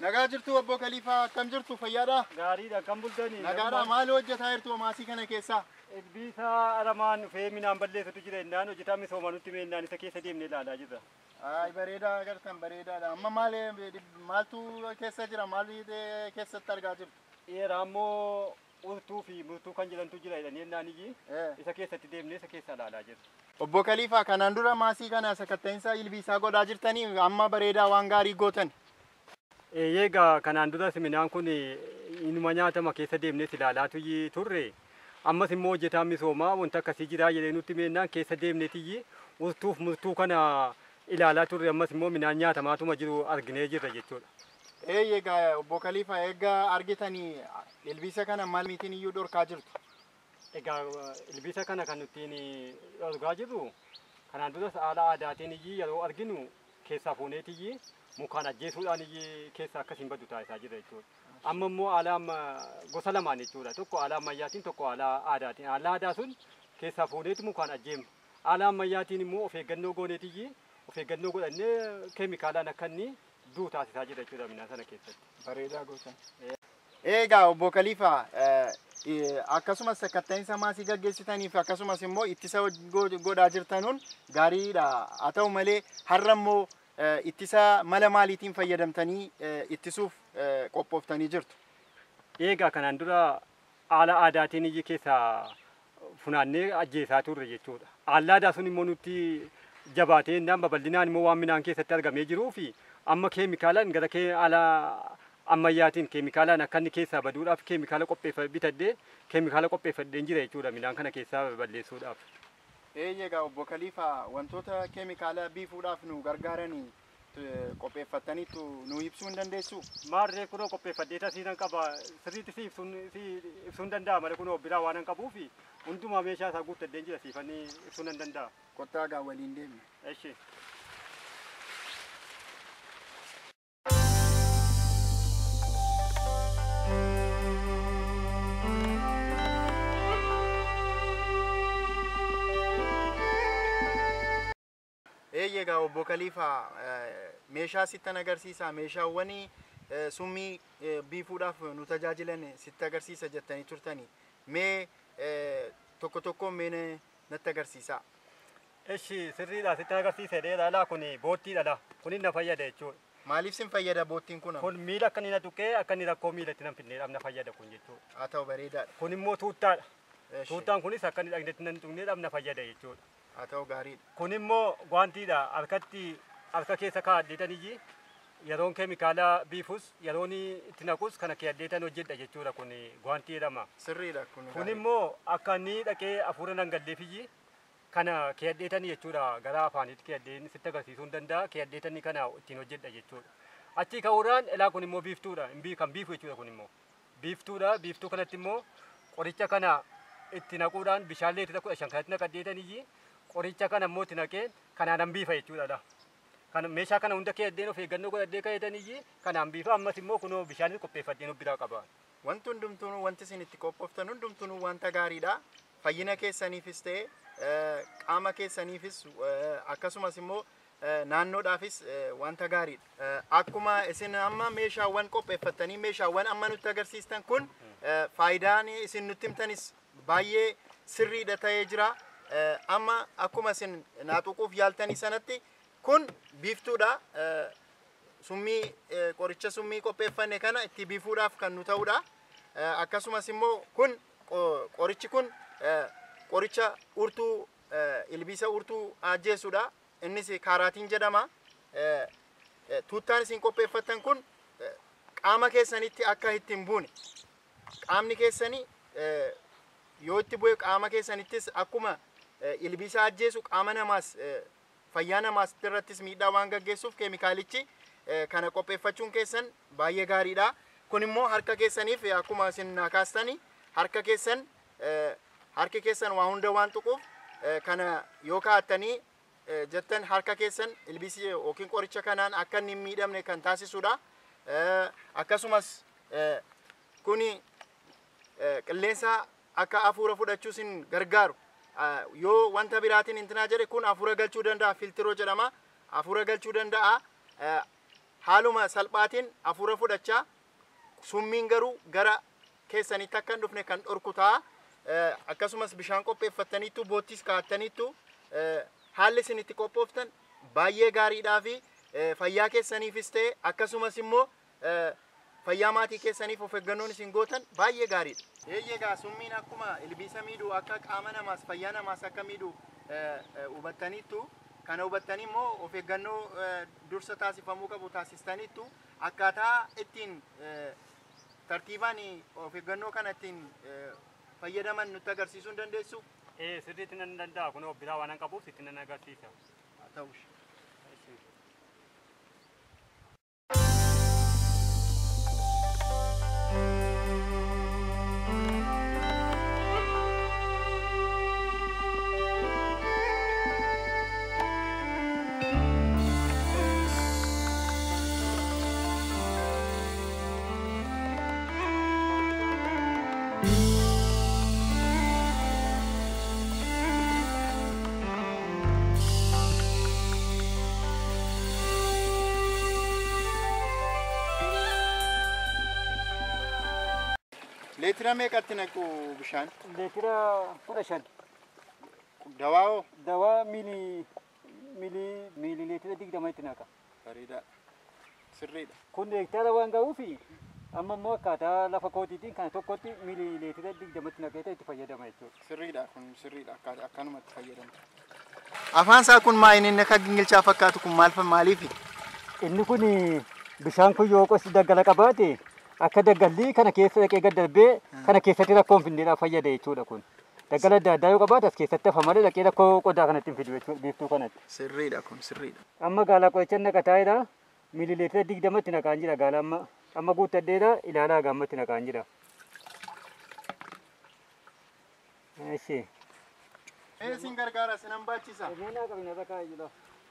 Nagaa jirtu obbo Kaliifaa akkam jirtu fayyaadha? Gaariidha kan bultanii. Nagaadha maal hojjetaa jirtu maasii kana keessaa? Ilbiisa aramaan dhufee midhaan balleessutu jira innaan hojjetaa misooma nutti meennaan isa keessa deemnee ilaalaa jirra. Ay bareedaa agartan bareedaadha. Amma maal maaltu keessa jira? Maal keessatti argaa jirtu? Dheeraa immoo urtuu fi murtuu kan jedhantu jira jedhanii innaan iyyi Eh. isa keessatti deemnee isa keessa ilaalaa jirra. Obbo Kaliifaa kanaan dura maasii kana sakatta'insa ilbiisaa godhaa jirtanii amma bareedaa waan gaarii gootan. Eeyyee kanaan duras midhaan kun inuma nyaatama keessa deemnee ilaalaatu iyyi turre. Ammas immoo hojjetaan misoomaa wanta akkasii jira jedhee nutti meennaan keessa deemneetiyyi urtuuf murtuu kana ilaalaa turre ammas immoo midhaan nyaatamaatuma jiru arginee jirra jechuudha. Eeyyee egaa obbo Kaliifaa egaa argitanii ilbiisa kana maal miitiin iyyuu dhorkaa jirtu? Egaa ilbiisa kana kan nuttiin argaa jirru kanaan duras haala aadaatiin iyyi yeroo arginu keessaa fuuneet iyyi mukaan ajjeesuudhaan iyyi keessaa akkasiin baddu taasisaa jira jechuudha. Amma immoo haala amma gosa lamaan jechuudha. Tokko haala ammayyaatiin tokko haala aadaatiin. Haala aadaa sun keessaa fuuneetu mukaan ajjeema. Haala ammayyaatiin immoo of eeggannoo gooneet iyyi of eeggannoo godhannee keemikaalaan akka inni duu taasisaa jira jechuudha midhaan sana keessatti. Bareedaa gootan. Egaa obbo Kaliifaa akkasumas sakatta'insa maasii gaggeessitaniif akkasumas immoo ittisa go- godhaa jirtanuun gaariidha. Haa ta'u malee har'a immoo ittisa mala maaliitiin fayyadamtanii ittisuuf qophooftanii jirtu? Eegaa kanaan dura haala aadaatiin iyyi keessaa funaannee ajjeesaa turre jechuudha. Haalli aadaa sun immoo nutti jabaatee innaan babal'inaan immoo waan midhaan keessatti argamee jiruu fi amma keemikaalaan gara kee haala ammayyaatiin keemikaalaan akka inni keessaa baduudhaaf keemikaala qopheeffadhee bitadhee keemikaala qopheeffadheen jira jechuudha midhaan kana keessaa balleessuudhaaf. Eeyyega obbo Kaliifaa wantoota keemikaala biifuudhaaf nu gargaaranii qopheeffattaniitu nu ibsuu hin dandeessu? Maarree kunoo qopheeffadhee tasiinan qaba sirriitti si ibsuun si ibsuun danda'a malee kunoo biraa waan hin qabuufi hundumaa meeshaa isaa guuttadheen jira siifanii ibsuun hin danda'a. Kottaa gaa waliin deemne. Eshi. Eeyyega obbo Kaliifaa meeshaa sittan agarsiisa meeshaawwan summii biifuudhaaf nu tajaajilan sitti agarsiisa jettanii turtanii mee tokko tokko mee natti agarsiisa. Eshi sirriidha sitti agarsiise dheeraadha kun boottiidha kun na fayyada jechuudha. Maaliif sin fayyada boottiin kun? Kun miila akka inni na tuqee akka inni rakkoo miilatti nan fidneedhaaf na fayyada kun jechuudha. Haa ta'u bareedaadha. Kun immoo tuuttaadha. Eeshi. Tuuttaan kunis akka inni dhagneetti nan tuqneedhaaf na fayyada jechuudha. Haa ta'u gaariidha. Kun immoo gwaantiidha harkatti harka keessa kaa'adheetaniyyi yeroon keemikaala biifus yeroon itti naqus kana keeyadheetan hojjedha jechuudha kun gwaantii jedhama. Sirriidha kun. Kun gaariidha. immoo akka inni dhaqee hafuura nan galleefiyyi kana keeyadheetanii jechuudha gara afaanitti keeyadheen sitti agarsiisuu hin danda'a keeyadheetanii kana ittiin hojjedha jechuudha. Achii ka'uudhaan elaa kun immoo biiftuudha hin bii- kan biifu jechuudha kun immoo biiftuudha biiftuu kanatti immoo qoricha kana itti naquudhaan bishaan leetira kudha shan kanatti naqadheetaniyyi qoricha kana immoo itti naqeen kanaan han biifa jechuudha. Kan meeshaa kana hunda keeyadheen of eeggannoo godhadhee ka'eetaniyyi kanaan biifa ammas immoo kunoo bishaanis qopheeffadheen of biraa qaba. Wanti hundumtuu wanti isin itti qophooftan hundumtuu wanta gaariidha. Fayyina keessaniifis ta'e eh, qaama keessaniifis eh, akkasumas immoo eh, naannoodhaafis eh, wanta gaariidha. Eh, Akkuma isin amma meeshaawwan qopheeffattanii meeshaawwan amma nutti agarsiistan kun eh, faayidaan isin nutti himtanis baay'ee sirriidha ta'ee jira. Eh, Amma akkuma isin naaxuquuf yaaltanii sanatti kun biiftuudha. Eh, summii eh, qoricha summii qopheeffanne kana itti biifuudhaaf kan nu ta'udha. Eh, Akkasumas immoo kun qo- qorichi kun eh, qoricha urtuu eh, ilbiisa urtuu ajjeessuudha. Innis kaaraatiin jedhama. Eh, eh, Tuuttaan isin qopheeffattan kun eh, qaama keessanitti akka itti hin buune qaamni keessanii eh, yoo itti bu'e qaama keessanittis akkuma eh, ilbiisa ajjeesu qaama namaas eh, fayyaa namaas irrattis miidhaa waan gaggeessuuf keemikaalichi eh, kana qopheeffachuun keessan baay'ee gaariidha. Kun immoo harka keessaniif eh, akkuma isin naa kaastanii harka keessan eh, harki keessan waa hunda waan tuquuf eh, kana yoo kaa'attanii eh, jettan harka keessan ilbiisi yookiin qoricha kanaan akka inni hin miidhamne kan taasisudha. Eh, Akkasumas eh, kuni eh, qilleensa akka hafuura fudhachuu isin gargaaru. Ah, Yoo wanta biraatiin intinaa jedhe kun hafuura galchuu danda'a filtiroo jedhama. Hafuura galchuu danda'a. Eh, haaluma salphaatiin hafuura fudhachaa summiin garuu gara keessanitti akka hin dhufne kan dhorku ta'a. Eh, Akkasumas bishaan qopheeffattaniittu boottis kaa'attaniittu eh, haalli isin itti qophooftan baay'ee gaariidhaa fi eh, fayyaa keessaniifis ta'e akkasumas immoo eh, fayyaa maatii keessaniif of eeggannoon isin gootan baay'ee gaariidha. Eeyyeegaa summiin akkuma ilbiisa miidhu akka qaama namaas fayyaa namaas akka miidhu eh, eh, hubattaniittu kana hubattanii immoo of eeggannoo eh, dursa taasifamuu qabu taasistaniittu akkaataa ittiin eh, tartiibaan of eeggannoo kana ittiin eh, fayyadaman nutti agarsiisuu hin dandeessu? Ee sirriitti nan danda'a kun biraa waan qabuuf sitti nan agarsiisa. Haa ta'uush. Leetira meeqatti naqu bishaan? Leetira kudha shan Dawaa hoo? dawaa miilii miilii miilii leetira digdama itti naqa. Bareedaa. Sirriidha. Kun hektaara waan ga'uufi amma immoo akkaataa lafa kootiitiin kana tokkotti miilii leetira digdamatti naqeeta itti fayyadama jechuudha. Sirriidha kun sirriidha akka akkanumatti fayyadamta. Afaan isaa kun maa inni akka gingilchaa fakkaatu kun maal maaliifi? Inni kun bishaan kun yoo qosi daggala qabaate akka daggalli kana keessa dhaqee gad darbee kana keessatti rakkoon findeedhaaf fayyada jechuudha kun. Daggala adda addaa yoo qabaate as keessatti hafa malee dhaqee rakkoo qodaa kanatti hin fidu jechuudha biiftuu kanatti. Sirriidha kun sirriidha. Amma gaalaa qoricha naqataa'edha. Miilileetira digdamatti naqaan jira gaala amma. Amma guuttadheedha ilaalaa gaammatti naqaan jira. Eshi. Ee sin gargaara sinan baachisa. Meenaa qabina bakka jira.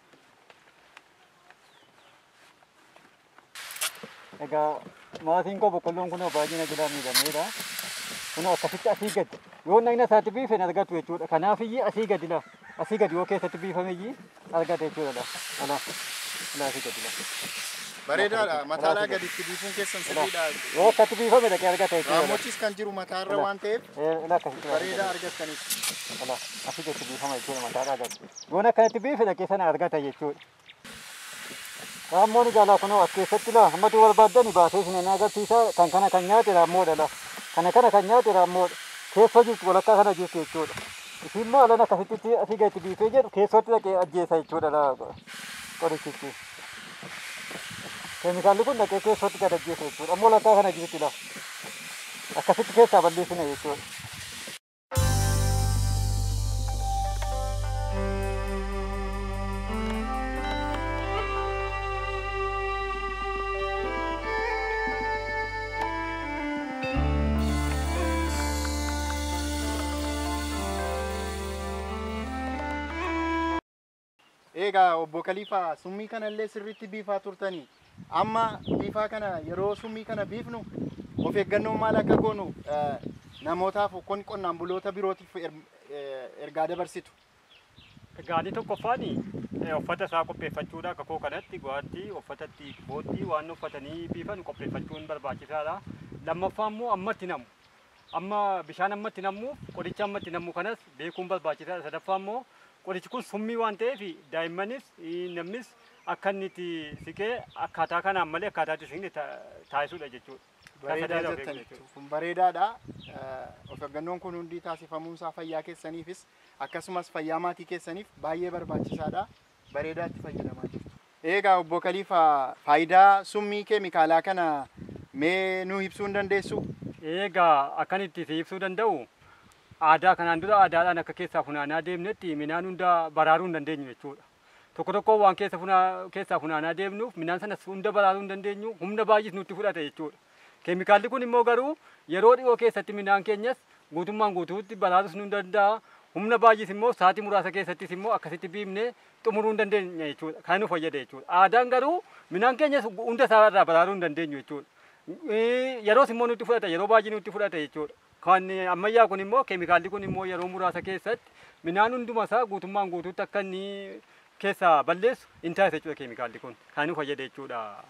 Egaa maatiin koo boqqolloon kun baay'ina jira miidhameedha. Kun akkasitti asii gadi. Yoo nagna isaatti biife hin argatu jechuudha. Kanaaf iyyuu asii gadi la. Asii gadi yoo keessatti biifame iyyuu argata jechuudha la. Ala. Ala asii gadi la. Bareedaadha. Mataalaa gaditti biifuun keessan sirriidha. Yoo akkatti biifame dhaqee argata jechuudha. la. Raammochis kan jiru mataarra waan ta'eef Eh, Ala akkasitti la. bareedaa argattaniif. Ala asii gadi biifama jechuudha mataadhaa gadi. Yoo akkanatti biife dhaqee sana argata jechuudha. Raammoon jaalaa kunoo as keessatti la hammatu barbaaddani baasee isin agarsiisa kan kana kan nyaate raammoodha la. Kana kana kan nyaate raammoodha. Keessa jirtu walakkaa kana jirtu jechuudha. Isin immoo alan akkasitti asii gadi biifee jedhu keessatti dhaqee ajjeesa jechuudha la qorichichi. Keemikaalli kun dhaqee keessatti gad ajjeesa jechuudha. Ammoo walakkaa kana jirti la. Akkasitti keessaa balleessina jechuudha. Egaa obbo Kaliifaa summii kana illee sirriitti biifaa turtanii amma biifaa kana yeroo summii kana biifnu of eeggannoon maal akka goonu eh, namootaaf kun qonnaan buloota birootiif er- eh, ergaa dabarsitu. Gaalii tokkoffaan uffata isaa qopheeffachuudha akka koo kanatti gwaattii uffatatti boottii waan uffatanii biifan qopheeffachuun barbaachisaadha. Lammaffaa immoo ammatti namu. Amma bishaan ammatti namu qoricha ammatti namu kanas beekuun barbaachisaadha. Sadaffaa immoo qorichi kun summii waan ta'eef daa'immanis namnis akka inni itti siqee akkaataa kanaan malee akkaataa itti siqne taasisuudha jechuudha. Bareedaa jettanitti kun bareedaadha. Eh, Of eeggannoon kun hundi taasifamuun isaa fayyaa keessaniifis akkasumas fayyaa maatii keessaniif baay'ee barbaachisaadha. Bareedaa itti fayyadamaa jirtu. Egaa obbo Kaliifaa faayidaa summii keemikaalaa kana mee nuu ibsuu hin dandeessu? Egaa akkan itti si ibsuu danda'u aadaa kanaan dura aadaadhaan akka keessaa funaanaa deemnetti midhaan hunda baraaruu hin dandeenyu jechuudha. Tokko tokko waan keessa funaa- keessaa funaanaa deemnuuf midhaan sanas hunda baraaruu hin dandeenyu humna baay'is nutti fudhata jechuudha. Keemikaalli kun immoo garuu yeroo dhiyoo keessatti midhaan keenyas guutummaan guutuutti baraarus nu danda'a. Humna baay'is immoo sa'aatii muraasa keessattis immoo akkasitti biifnee xumuruu hin dandeenya jechuudha. Kan nu fayyada jechuudha. Aadaan garuu midhaan keenyas hunda isaa irraa baraaruu hin dandeenyu jechuudha. Eh, yeroos immoo nutti fudhata yeroo baay'ee nutti fudhata jechuudha. Kan ammayyaa kun immoo keemikaalli kun immoo yeroo muraasa keessatti midhaan hunduma isaa guutummaan guutuutti akka inni keessaa balleessu hin taasisu jechuudha keemikaalli kun kan nu fayyada jechuudha.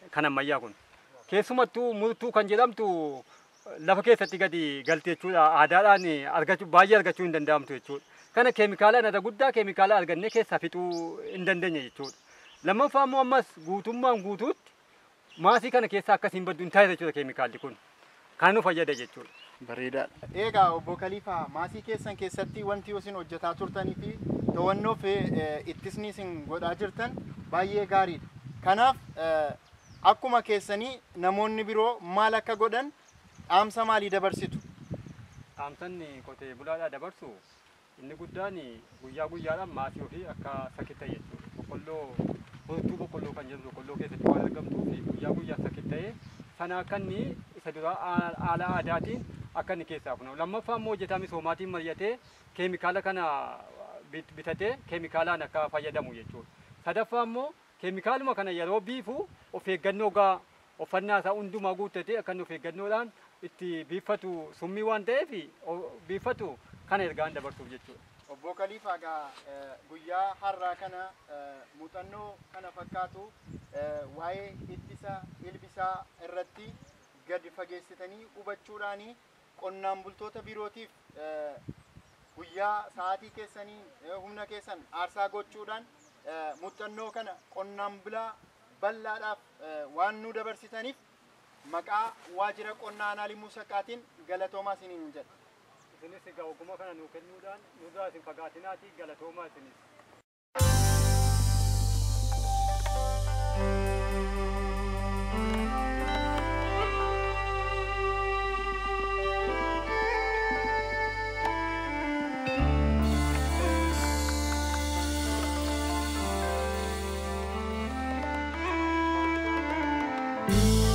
kan ammayyaa kun. Keessumattuu murtuu kan jedhamtu lafa keessatti gadi galti jechuudha. Aadaadhaan argachuu baay'ee argachuu hin danda'amtu jechuudha. Kana keemikaalaan irra guddaa keemikaala argannee keessaa fixuu hin dandeenye jechuudha. Lammaffaa immoo ammas guutummaan guutuutti maasii kana keessaa akkasiin baddu hin taa'e jechuudha keemikaalli kun. Kan nu fayyada jechuudha. Bareedaadha. Egaa obbo Kaliifaa maasii keessan keessatti wanti isin hojjetaa turtanii fi to'annoo fi ittisni isin godhaa jirtan baay'ee gaariidha. Kanaaf akkuma keessanii namoonni biroo maal akka godhan dhaamsa maalii dabarsitu? Dhaamsanni qotee bulaadhaa dabarsu inni guddaan guyyaa guyyaadhaan maasii ofii akka sakitta'e jechuudha. Boqqolloo furtuu boqqolloo kan jedhu boqqolloo keessatti waan argamtuu fi guyyaa guyyaa sakitta'ee sana akka inni isa duraa haala aadaatiin akka inni keessaa funamu. Lammaffaa immoo hojjetaa misoomaatiin mari'atee keemikaala kana bitatee keemikaalaan akka fayyadamu jechuudha. Sadaffaa immoo keemikaaluma kana yeroo biifu of eeggannoo gaa uffannaa isaa hundumaa guuttatee akka inni of eeggannoodhaan itti biiffatu summii waan ta'eef biiffatu kana ergaan dabarsuuf jechuudha. Obbo Kaliifaa egaa guyyaa har'aa kana muuxannoo kana fakkaatu waa'ee ittisa ilbisaa irratti gadi fageessitanii hubachuudhaanii qonnaan bultoota birootiif guyyaa sa'aatii keessanii humna keessan aarsaa gochuudhaan muuxannoo kana qonnaan bulaa bal'aadhaaf waan nu dabarsitaniif maqaa waajjira qonnaa aanaa limmuu saqqaatiin galatoomaa isiniin jedha. Isinis egaa ogummaa kana nuu kennuudhaan nurraa isin fagaatinaatii galatoomaa isinis. thank you